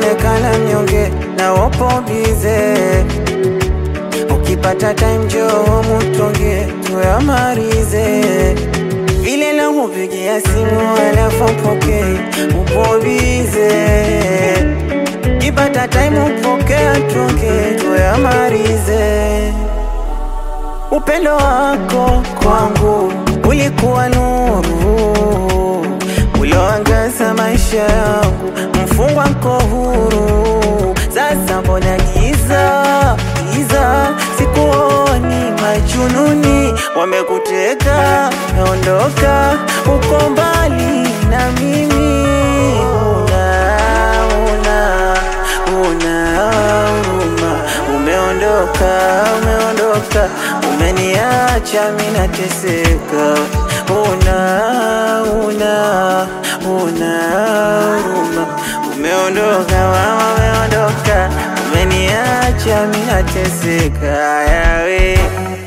unaonekana mnyonge na upo bize. Ukipata time njoo mutonge tuyamalize, vile na kupigia simu alafu pokei, upo bize. Ukipata time upokea tuonge tuyamalize. Upendo wako kwangu ulikuwa nuru ulioangaza maisha yangu, mfungwa nko huru. Sasa mbona giza giza, sikuoni majununi wamekuteka, naondoka uko mbali na mimi, una una una huruma, umeondoka umeondoka, umeniacha mimi nateseka, una una una huruma, umeondoka mama, umeondoka, umeniacha mimi nateseka, yawe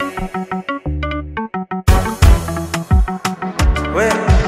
we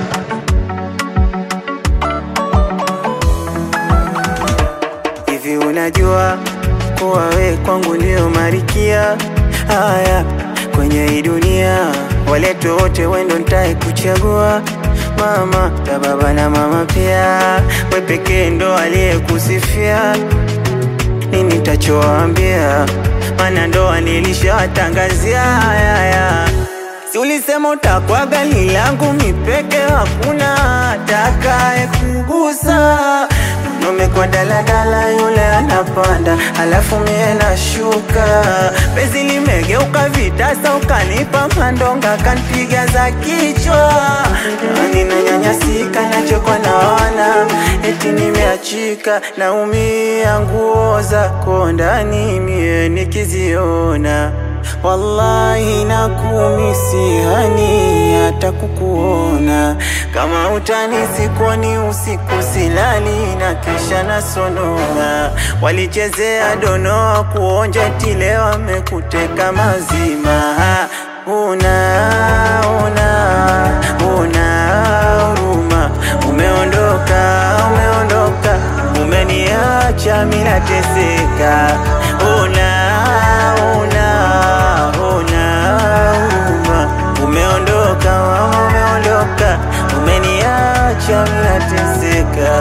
Hivi unajua kuwa we kwangu ndio marikia haya kwenye hii dunia, walete wote wendo ntae kuchagua mama ta baba na mama pia, we pekee ndo aliyekusifia. Nini tachoambia? Mana ndoa nilishawatangazia haya Si ulisema utakuwa gali langu mipeke, hakuna atakaye kugusa. Umekuwa daladala, yule anapanda, alafu mie nashuka. Penzi limegeuka vitasa, ukanipa mandonga, kanpiga za kichwa. Nani nanyanyasika, nachekwa naona eti nimeachika, naumia nguo zako ndani mie nikiziona Wallahi nakumisi hani hata kukuona, kama utani sikuoni usiku silali na kisha nasonona. Walichezea donoa kuonja tile wamekuteka mazima. Una una una huruma, umeondoka umeondoka, umeniacha mimi nateseka. Una una una huruma, umeondoka mama, umeondoka, umeniacha mimi nateseka.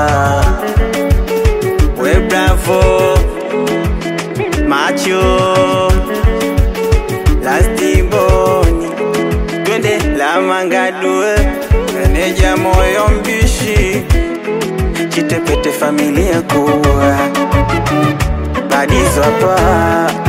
We bravo macho lastiboni twende la mangadue meneja moyo mbishi chitepete familia kuwa badizo hapa